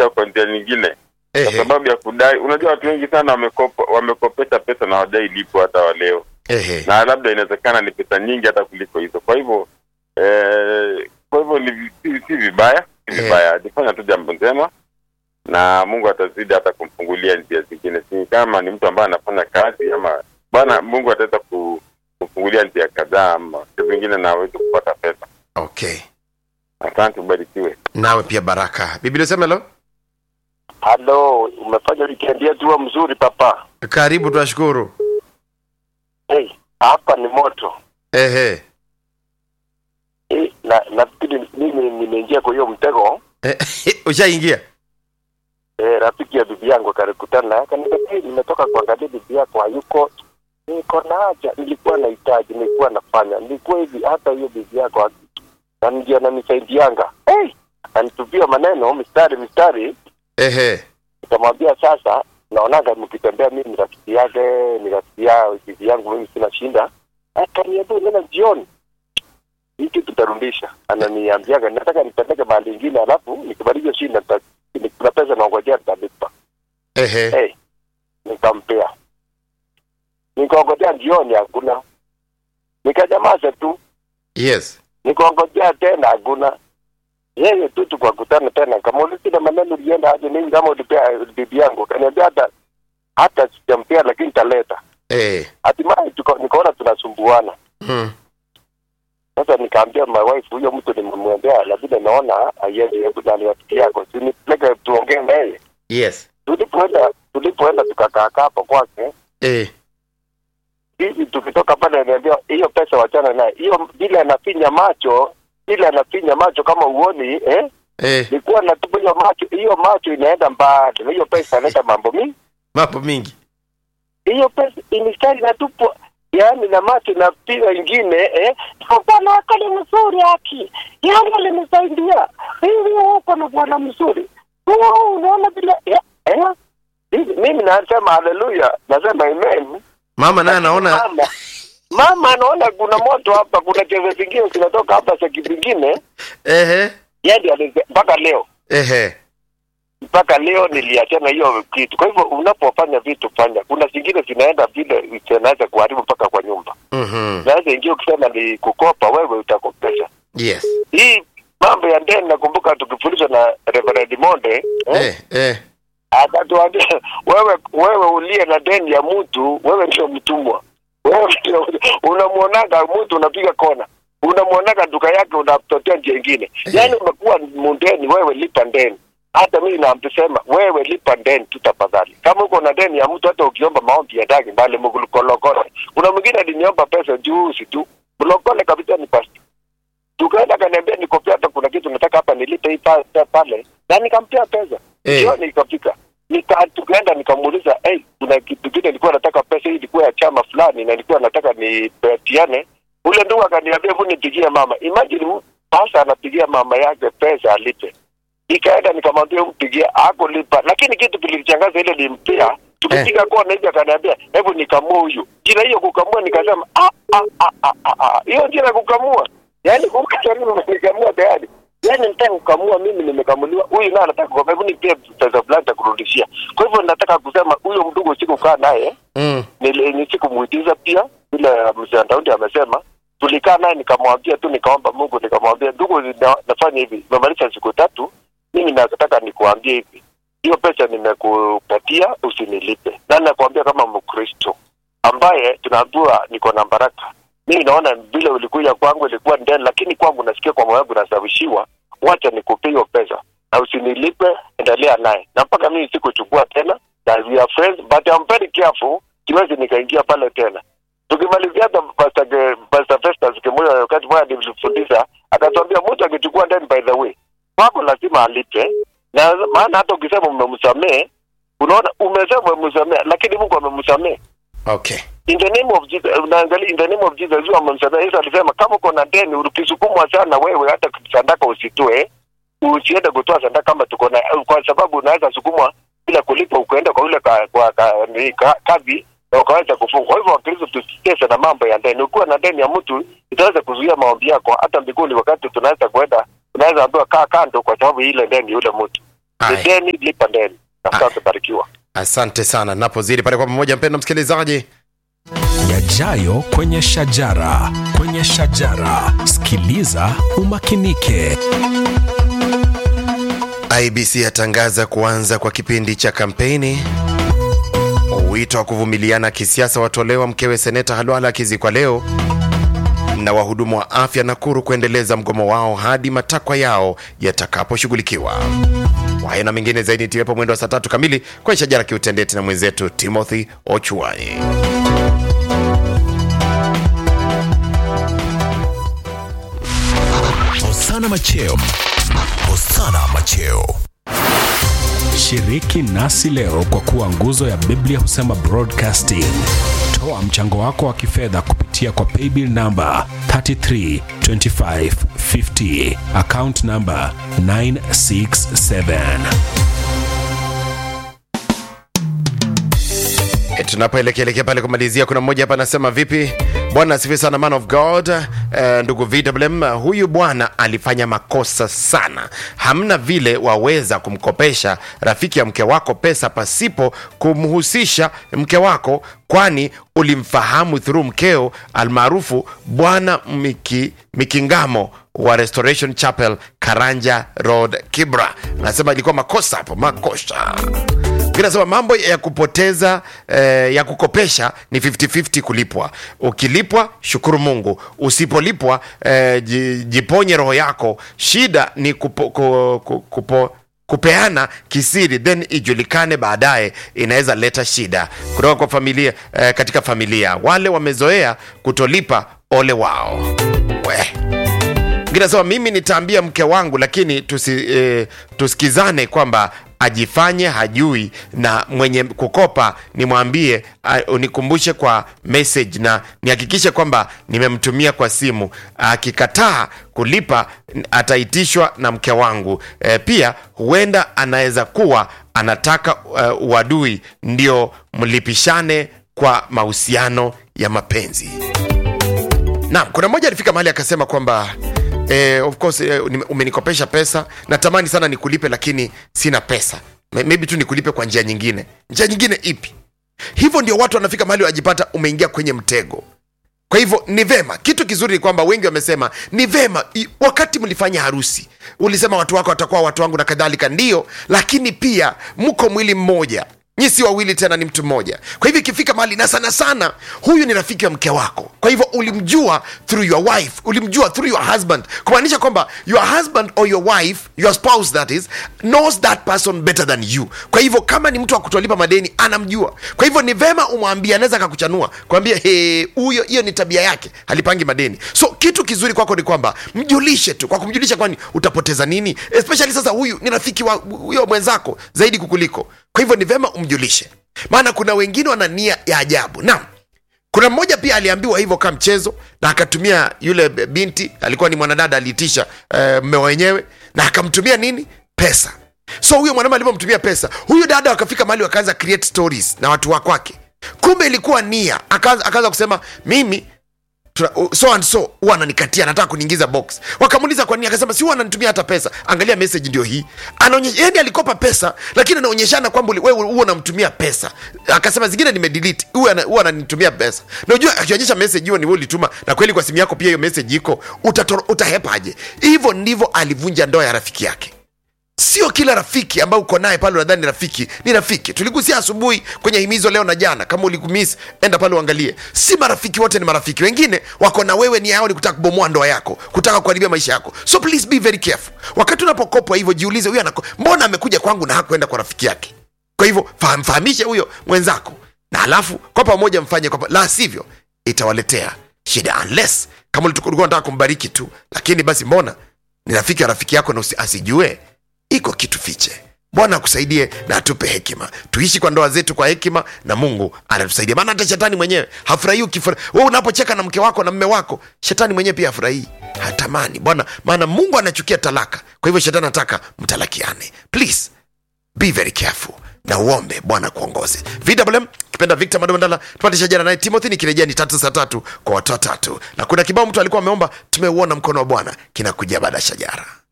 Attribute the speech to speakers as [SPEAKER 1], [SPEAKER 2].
[SPEAKER 1] kurudisha kwa njia nyingine kwa
[SPEAKER 2] Ehe.
[SPEAKER 1] sababu ya kudai. Unajua watu wengi sana wamekopa, wamekopesha pesa na hawajai lipo hata wa leo,
[SPEAKER 2] Ehe.
[SPEAKER 1] na labda inawezekana ni pesa nyingi hata kuliko hizo. Kwa hivyo eh, kwa hivyo ni vi- si, si vibaya, si
[SPEAKER 2] Eh.
[SPEAKER 1] vibaya, ajifanya tu jambo njema na Mungu atazidi hata kumfungulia njia zingine. Si kama ni mtu ambaye anafanya kazi ama Bwana Mungu ataweza ku- kumfungulia njia kadhaa ama vitu vingine na aweze kupata pesa.
[SPEAKER 2] Okay.
[SPEAKER 1] Asante, ubarikiwe.
[SPEAKER 2] Nawe pia Baraka. Biblia sema lo.
[SPEAKER 3] Halo, umefanya weekend yetu huwa mzuri papa.
[SPEAKER 2] Karibu tunashukuru.
[SPEAKER 3] Hey, hapa ni moto.
[SPEAKER 2] Ehe.
[SPEAKER 3] Hey, na nafikiri mimi nimeingia kwa hiyo mtego.
[SPEAKER 2] Eh, Ushaingia?
[SPEAKER 3] Eh, rafiki ya bibi yangu akanikutana akaniambia, hey, nimetoka kuangalia bibi yako hayuko. Niko na haja, nilikuwa nahitaji, nilikuwa nafanya, nilikuwa hivi, hata hiyo bibi yako haki- na ndio ananisaidianga. Hey, anitupia maneno mistari mistari,
[SPEAKER 2] Ehe.
[SPEAKER 3] nikamwambia sasa, naonaga mkitembea, mimi ni rafiki yake, ni rafiki ya bibi yangu, mimi sina shinda. Akaniambia nena jioni hii kitu tutarudisha. Ananiambiaga nataka nipeleke mahali ingine, alafu nikimaliza shinda nita- ni- kuna pesa naongojea nitalipa.
[SPEAKER 2] Ehe.
[SPEAKER 3] Hey, nikampea, nikaongojea jioni, hakuna. Nikanyamaza tu,
[SPEAKER 2] Yes.
[SPEAKER 3] nikaongojea tena, hakuna. Yeye tu tukakutana tena, kamuuliza ile maneno ulienda aje, mimi kama ulipea bibi yangu, kaniambia hata hata sijampea, lakini taleta.
[SPEAKER 2] Eh.
[SPEAKER 3] Hatimaye tuka- nikaona tunasumbuana.
[SPEAKER 2] Mm.
[SPEAKER 3] Sasa nikaambia my wife, huyo mtu nimemwendea, lakini naona aiende, hebu nani rafiki yako, si nipeleke tuongee na yeye.
[SPEAKER 2] Yes.
[SPEAKER 3] Tulipoenda tulipoenda tukakaa kaa hapo kwake,
[SPEAKER 2] Eh.
[SPEAKER 3] hivi tukitoka pale, ananiambia hiyo pesa wachana naye, hiyo vile anafinya macho vile anafinya macho kama uoni eh,
[SPEAKER 2] Eh.
[SPEAKER 3] nilikuwa natupinya macho, hiyo macho inaenda mbali, na hiyo pesa inaenda mambo mingi,
[SPEAKER 2] Mambo mingi.
[SPEAKER 3] hiyo pesa inistari natupwa yaani na macho na piga ingine eh, bwana wako ni mzuri haki, yaani alinisaidia hivi, uko na bwana mzuri huo, unaona vile eh, eh. Hivi, mimi nasema haleluya, nasema amen.
[SPEAKER 2] Mama naye anaona
[SPEAKER 3] Mama, mama anaona kuna moto hapa, kuna cheze zingine zinatoka hapa seki zingine,
[SPEAKER 2] ehe.
[SPEAKER 3] yani alize- mpaka leo
[SPEAKER 2] Ehe.
[SPEAKER 3] mpaka leo niliachana hiyo kitu. Kwa hivyo unapofanya vitu fanya, kuna zingine zinaenda vile zinaweza kuharibu mpaka kwa nyumba.
[SPEAKER 2] Mhm.
[SPEAKER 3] Naweza ingia ukisema ni kukopa, wewe utakopesha.
[SPEAKER 2] Yes.
[SPEAKER 3] Hii mambo ya ndeni, nakumbuka tukifundishwa na Reverend Monde eh,
[SPEAKER 2] Eh. Eh.
[SPEAKER 3] akatuambia wewe, wewe uliye na deni ya mtu, wewe ndio mtumwa. Wewe ndio unamwonaga mtu unapiga kona, unamwonaga duka yake unatotea njia ingine, yaani umekuwa mundeni. Wewe lipa ndeni. Hata mimi namsema wewe lipa ndeni tu tafadhali. Kama uko na deni ya mtu, hata ukiomba maombi ya dagi mbali mkulokole. Kuna mwingine aliniomba pesa juzi tu, mlokole kabisa ni pasta tukaenda kaniambia nikopea hata kuna kitu nataka hapa nilipe hii pa- pa- pale na nikampea pesa
[SPEAKER 2] Eh.
[SPEAKER 3] jioni ikafika nika tukaenda nikamuuliza hey, kuna kitu kile nilikuwa nataka pesa hii ilikuwa ya chama fulani na nilikuwa nataka nipatiane ule ndugu akaniambia hebu nipigie mama imagine hu- sasa anapigia mama yake pesa alipe ikaenda nikamwambia mpigie hakulipa lakini kitu kilichangaza ile limpea tukipiga kona hivi akaniambia hebu nikamua huyu jina hiyo kukamua nikasema ah, ah, ah, ah, ah, ah. hiyo jina kukamua yaani kukaribu nikamua tayari yaani nataka kukamua mimi nimekamuliwa huyu naye anataka kukamua hebu nipie pesa fulani takurudishia kwa hivyo nataka kusema huyo mdogo sikukaa naye
[SPEAKER 2] Mm.
[SPEAKER 3] nili- ni sikumuigiza pia vile mzee Daudi amesema tulikaa naye nikamwambia tu nikaomba Mungu nikamwambia ndugu na, nafanya hivi nimemaliza siku tatu mimi nataka nikuambie hivi hiyo pesa nimekupatia usinilipe na nakwambia kama Mkristo ambaye tunaambiwa niko na baraka mimi naona vile ulikuja kwangu ilikuwa ndani lakini kwangu nasikia kwa moyo wangu nasawishiwa wacha nikupe hiyo pesa na usinilipe endelea naye na mpaka mimi sikuchukua tena na we are friends but I'm very careful siwezi nikaingia pale tena tukimalizia hata Pastor Ge- Pastor Festus Kimuyo wakati mmoja nilifundisha akatuambia mtu akichukua ndani by the way kwako lazima alipe na maana hata ukisema umemsamehe unaona umesema umemsamehe lakini Mungu amemsamehe
[SPEAKER 2] Okay.
[SPEAKER 3] in the name of Jesus unaangalia in the name of Jesus yule amemsamehe Yesu alisema kama uko na deni ukisukumwa sana wewe hata sadaka usitoe usiende kutoa sadaka kama tuko na kwa sababu unaweza sukumwa bila kulipa ukaenda kwa yule ka, kwa ka, ni, ka, kadhi na ukaweza kufunga. Kwa hivyo Wakristo tusitese na mambo ya deni. Ukiwa na deni ya mtu itaweza kuzuia maombi yako hata mbinguni. Wakati tunaweza kwenda, unaweza ambiwa kaa kando, kwa sababu ile deni yule mtu
[SPEAKER 2] Aye.
[SPEAKER 3] deni lipa deni na
[SPEAKER 2] Aye.
[SPEAKER 3] sasa barikiwa
[SPEAKER 2] asante sana napozidi pale kwa pamoja mpendo msikilizaji
[SPEAKER 4] yajayo kwenye shajara kwenye shajara sikiliza umakinike
[SPEAKER 2] ibc yatangaza kuanza kwa kipindi cha kampeni wito wa kuvumiliana kisiasa watolewa mkewe seneta halwala akizikwa leo na wahudumu wa afya nakuru kuendeleza mgomo wao hadi matakwa yao yatakaposhughulikiwa haya na mengine zaidi tiwepo mwendo wa saa tatu kamili kwenye shajara kiutendeti na mwenzetu timothy ochuai
[SPEAKER 4] hosana macheo hosana macheo shiriki nasi leo kwa kuwa nguzo ya biblia husema broadcasting toa mchango wako wa kifedha kupitia kwa paybill namba 332550 account namba 967
[SPEAKER 2] E, tunapoelekeelekea pale kumalizia kuna mmoja hapa anasema vipi bwana asifi sana man of god eh, ndugu vwm huyu bwana alifanya makosa sana hamna vile waweza kumkopesha rafiki ya mke wako pesa pasipo kumhusisha mke wako kwani ulimfahamu through mkeo almaarufu bwana miki, mikingamo wa restoration chapel karanja road kibra anasema ilikuwa makosa hapo makosa Nasema mambo ya kupoteza eh, ya kukopesha ni 50-50 kulipwa. Ukilipwa shukuru Mungu, usipolipwa eh, ji- jiponye roho yako. Shida ni kupo, ku, ku, kupo, kupeana kisiri then ijulikane baadaye, inaweza leta shida kutoka kwa familia eh, katika familia. Wale wamezoea kutolipa, ole wao we Mwingine anasema mimi nitaambia mke wangu, lakini tusi, eh, tusikizane kwamba ajifanye hajui na mwenye kukopa nimwambie uh, unikumbushe kwa message na nihakikishe kwamba nimemtumia kwa simu. Akikataa kulipa ataitishwa na mke wangu. E, pia huenda anaweza kuwa anataka uh, uadui ndio mlipishane kwa mahusiano ya mapenzi. Naam, kuna mmoja alifika mahali akasema kwamba eh, of course eh, nime- umenikopesha pesa, natamani sana nikulipe, lakini sina pesa. May- Maybe tu nikulipe kwa njia nyingine. Njia nyingine ipi? Hivyo ndio watu wanafika mahali wajipata umeingia kwenye mtego. Kwa hivyo ni vema, kitu kizuri ni kwamba wengi wamesema ni vema, i- wakati mlifanya harusi ulisema watu wako watakuwa watu wangu na kadhalika, ndio, lakini pia mko mwili mmoja nyi si wawili tena ni mtu mmoja kwa hivyo ikifika mahali na sana sana huyu ni rafiki wa mke wako kwa hivyo ulimjua through your wife ulimjua through your husband kumaanisha kwamba your husband or your wife your spouse that is knows that person better than you kwa hivyo kama ni mtu wa kutolipa madeni anamjua kwa hivyo ni vema umwambie anaweza akakuchanua kwambia "He, huyo hiyo ni tabia yake halipangi madeni so kitu kizuri kwako ni kwamba mjulishe tu kwa kumjulisha kwani utapoteza nini especially sasa huyu ni rafiki wa huyo mwenzako zaidi kukuliko kwa hivyo ni vema umjulishe maana kuna wengine wana nia ya ajabu naam kuna mmoja pia aliambiwa hivyo kama mchezo na akatumia yule binti alikuwa ni mwanadada aliitisha uh, mme wenyewe na akamtumia nini pesa so huyo mwanaume alivyomtumia pesa huyu dada wakafika mahali wakaanza create stories na watu wa kwake kumbe ilikuwa nia akaanza akaanza kusema mimi tuna- so and so huwa ananikatia anataka kuniingiza box wakamuuliza kwa nini akasema si huwa ananitumia hata pesa angalia message ndio hii anaonyesha yani alikopa pesa lakini anaonyeshana kwamba uli- wewe huwa unamtumia pesa akasema zingine nimedelete huwa ana- huwa ananitumia pesa na unajua akionyesha message hiyo ni wewe ulituma na kweli kwa simu yako pia hiyo message iko utatoro- utahepaje hivyo ndivyo alivunja ndoa ya rafiki yake sio kila rafiki ambao uko naye pale unadhani rafiki ni rafiki tuligusia asubuhi kwenye himizo leo na jana kama ulikumis enda pale uangalie si marafiki wote ni marafiki wengine wako na wewe nia yao ni kutaka kubomoa ndoa yako kutaka kuharibia maisha yako so please be very careful wakati unapokopwa hivyo jiulize huyo anako mbona amekuja kwangu na hakuenda kwa rafiki yake kwa hivyo fahm- fahamishe huyo mwenzako na alafu kwa pamoja mfanye kwa pa- la sivyo itawaletea shida unless kama ulikuwa unataka kumbariki tu lakini basi mbona ni rafiki ya rafiki yako na usi- asijue iko kitu fiche bwana akusaidie na atupe hekima tuishi kwa ndoa zetu kwa hekima na mungu anatusaidia maana hata shetani mwenyewe hafurahii ukifura we unapocheka na mke wako na mme wako shetani mwenyewe pia hafurahii hatamani bwana maana mungu anachukia talaka kwa hivyo shetani anataka mtalakiane please be very careful na uombe bwana kuongoze vwm kipenda victor madondala tupate shajara naye timothy nikirejea ni tatu saa tatu kwa watu watatu na kuna kibao mtu alikuwa ameomba tumeuona mkono wa bwana kinakuja baada ya shajara